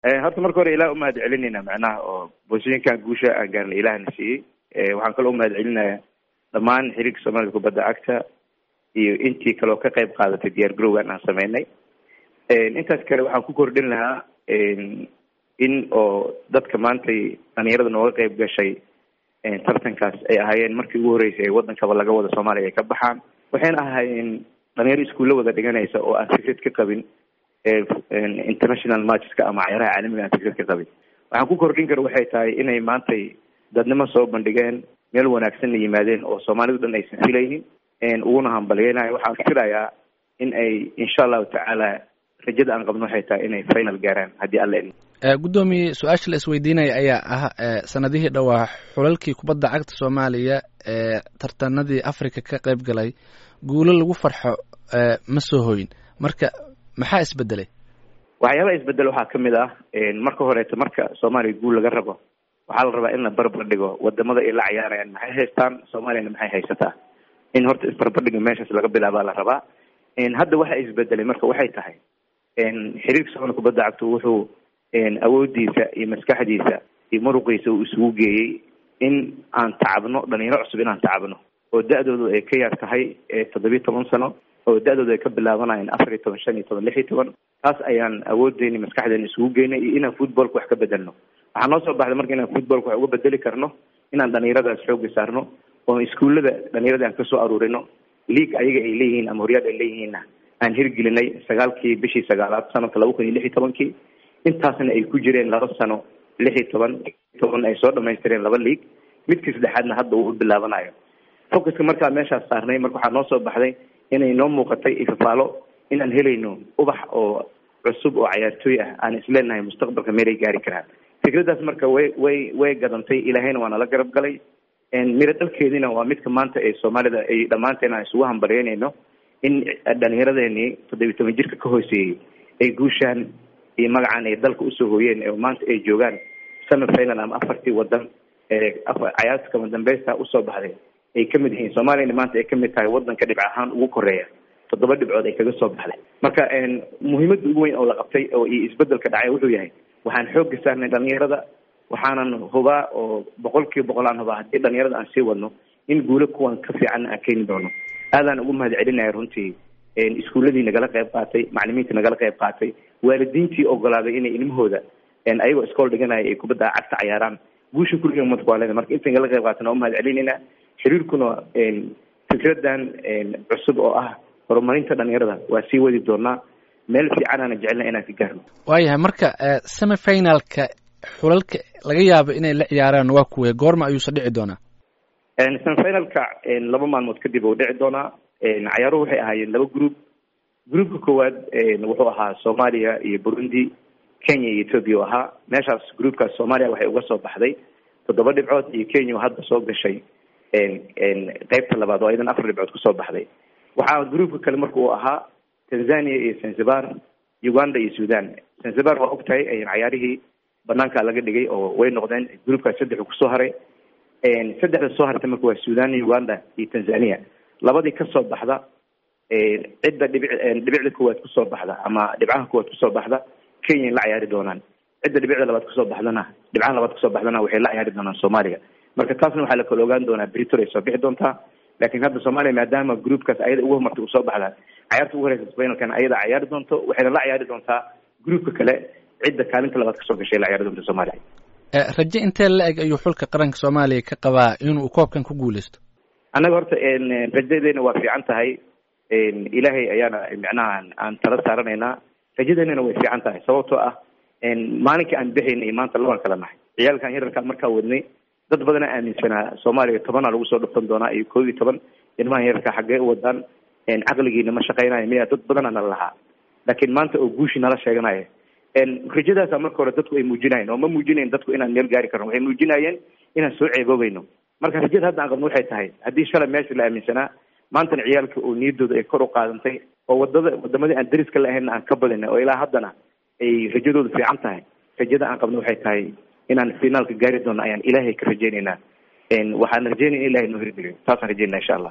horta marka hore ilaah umahad celinayna macnaha oo boosooyinkan guusha aan gaarnay ilaahna siiyey waxaan kaloo umahad celinaya dhammaan xiriirka soomaalida kubadda cagta iyo intii kaleo ka qayb qaadatay diyaar garowgan aan sameynay intaas kale waxaan ku kordhin lahaa in oo dadka maantay dhalinyarada nooga qayb gashay tartankaas ay ahaayeen markii ugu horreysay ee waddankaba laga wada soomaaliya ay ka baxaan waxayna ahaayeen dhalinyaro iskuulla wada dhiganaysa oo aan fikrad ka qabin international matcheska ama cayaaraha caalamiga aan fikrad ka qabin waxaan ku kordhin kara waxay tahay inay maantay dadnimo soo bandhigeen meel wanaagsanna yimaadeen oo soomaalidu dhan aysan filaynin uguna hambalyeynayo waxaan filayaa in ay insha allahu tacaala rajada aan qabno waxay tahay inay final gaaraan haddii alla idmo guddoomiye su-aasha la isweydiinaya ayaa ah sanadihii dhowaa xulalkii kubadda cagta soomaaliya ee tartanadii africa ka qayb galay guulo lagu farxo ma soo hoyin marka maxaa isbedelay waxyaabaha isbedel waxaa kamid ah marka horeeto marka soomaaliya guul laga rabo waxaa la rabaa in la barbar dhigo wadamada ay la cayaarayaan maxay haystaan soomaaliyana maxay haysataa in horta isbarbardhiga meeshaas laga bilaabaa la rabaa hadda waxa isbedelay marka waxay tahay xiriirka soomaliya kubadda cagta wuxuu awoodiisa iyo maskaxdiisa iyo muruqiisa uu isugu geeyey in aan tacabno dhalinyaro cusub inaan tacabno oo da-doodu ay ka yar tahay toddobiyi toban sano oo da-doodu ay ka bilaabanayeen afar iyo toban shan iyo toban lix iyo toban taas ayaan awoodeyni maskaxdeena isugu geynay iyo inaan footballka wax ka bedelno waxaa noo soo baxday marka inaan footballka wax uga bedeli karno inaan dhalinyaradaas xooga saarno oo iskuullada dhalinyarada aan kasoo aruurino league ayaga ay leeyihiin ama horyaad ay leeyihiinna aan hirgelinay sagaalkii bishii sagaalaad sanadka laba kun iyo lix iyo tobankii intaasna ay ku jireen laba sano lix iyo toban toban ay soo dhamaystireen laba league midkii saddexaadna hadda uu bilaabanayo focuska markaa meeshaas saarnay marka waxaa noo soo baxday inay noo muuqatay ifafaalo inaan helayno ubax oo cusub oo cayaartooy ah aan isleenahay mustaqbalka meelay gaari karaan fikraddaas marka way way way gadantay ilaahayna waa nala garab galay miro dhalkeediina waa midka maanta ee soomaalida ay dhammaanteen aan isugu hambalyeynayno in dhalinyaradeenii toddobiyi toban jirka ka hooseeyey ay guushaan iyo magacan ay dalka usoo hooyeen ee maanta ay joogaan semi final ama afartii wadan ee cayaarta kama dambeysta usoo baxday ay kamid yihiin soomaaliyana maanta ay kamid tahay wadanka dhibc ahaan ugu koreeya toddoba dhibcood ay kaga soo baxday marka muhiimada ugu weyn oo la qabtay oo iyo isbedelka dhacay wuxuu yahay waxaan xoogga saarnay dhalinyarada waxaanan hubaa oo boqol kiiba boqol aan hubaa haddii dhalinyarada aan sii wadno in guulo kuwan ka fiican aan keeni doono aadaan ugu mahad celinaya runtii iskuuladii nagala qayb qaatay macalimiintii nagala qayb qaatay waalidiintii ogolaaday inay ilmahooda ayagoo iskool dhiganaya ay kubadda cagta cayaaraan guusha kuriga umadka waa leeda marka inta nagala qayb qaatan waa umahad celinayna xiriirkuna fikradan cusub oo ah horumarinta dhalinyarada waa sii wadi doonaa meel fiicanaana jecelna inaan ka gaarno waayahay marka semi finalka xulalka laga yaabo inay la ciyaaraan waa kuwe goorma ayuusa dhici doonaa semi finalka laba maalmood kadib uu dhici doonaa cayaaruhu waxay ahaayeen laba group groupka koowaad wuxuu ahaa soomaaliya iyo burundi kenya iyo ethoopia u ahaa meeshaas groupkaas soomaaliya waxay uga soo baxday toddoba dhibcood iyo kenya oo hadda soo gashay qeybta labaad oo aydan afar dhibcood kusoo baxday waxaa groupka kale marka uu ahaa tanzania iyo zanzibar uganda iyo sudan zanzibar waa og tahay cayaarihii banaanka laga dhigay oo way noqdeen groupkaas saddexu kusoo haray saddexda soo hartay marka waa sudan uganda iyo tanzania labadii kasoo baxda cidda dhibic dhibicda koowaad kusoo baxda ama dhibcaha koowaad kusoo baxda kenya la cayaari doonaan cidda dhibicda labaad kusoo baxdana dhibcaha labaad kusoo baxdana waxay la cayaari doonaan soomaaliya marka taasna waxaa la kala ogaan doonaa britor ay soo bixi doontaa laakiin hadda soomaaliya maadaama groupkaas ayada ugu homartay usoo baxdaa cayaarta ugu horeysa finalkan ayada cayaari doonto waxayna la cayaari doontaa groupka kale cidda kaalinta labaad kasoo gashay la cayaari doonta soomaaliya raje intee la eg ayuu xulka qaranka soomaaliya ka qabaa inuu koobkan ku guuleysto annaga horta rajadeena waa fiican tahay ilaahay ayaana micnaha aan tala saaranaynaa rajadeenana way fiican tahay sababtoo ah maalinkii aan bixayna iyo maanta labaan kala nahay ciyaalkan yararkaa markaa wadnay dad badana aaminsanaa soomaaliya tobanaa lagu soo dhuftan doonaa iyo koob iyo toban ilmahan yararkaa xaggee u wadaan caqligiina ma shaqaynayo miya dad badana nala lahaa laakiin maanta oo guushi nala sheeganaya rajadaasa marka hore dadku ay muujinayeen oo ma muujinayn dadku inaan meel gaari karno waxay muujinayeen inaan soo ceeboobayno marka rajada hadda aan qabno waxay tahay haddii shalay meesha la aaminsanaa maantana ciyaalka oo niyadooda ay kor u qaadantay oo wadada wadamadii aan dariska la ahaynna aan ka badinay oo ilaa haddana ay rajadooda fiican tahay rajada aan qabno waxay tahay inaan finaalka gaari doono ayaan ilaahay ka rajaynaynaa waxaan rajaynaya in ilahay noo hirgeliyo taasaan rajaynaa insha allah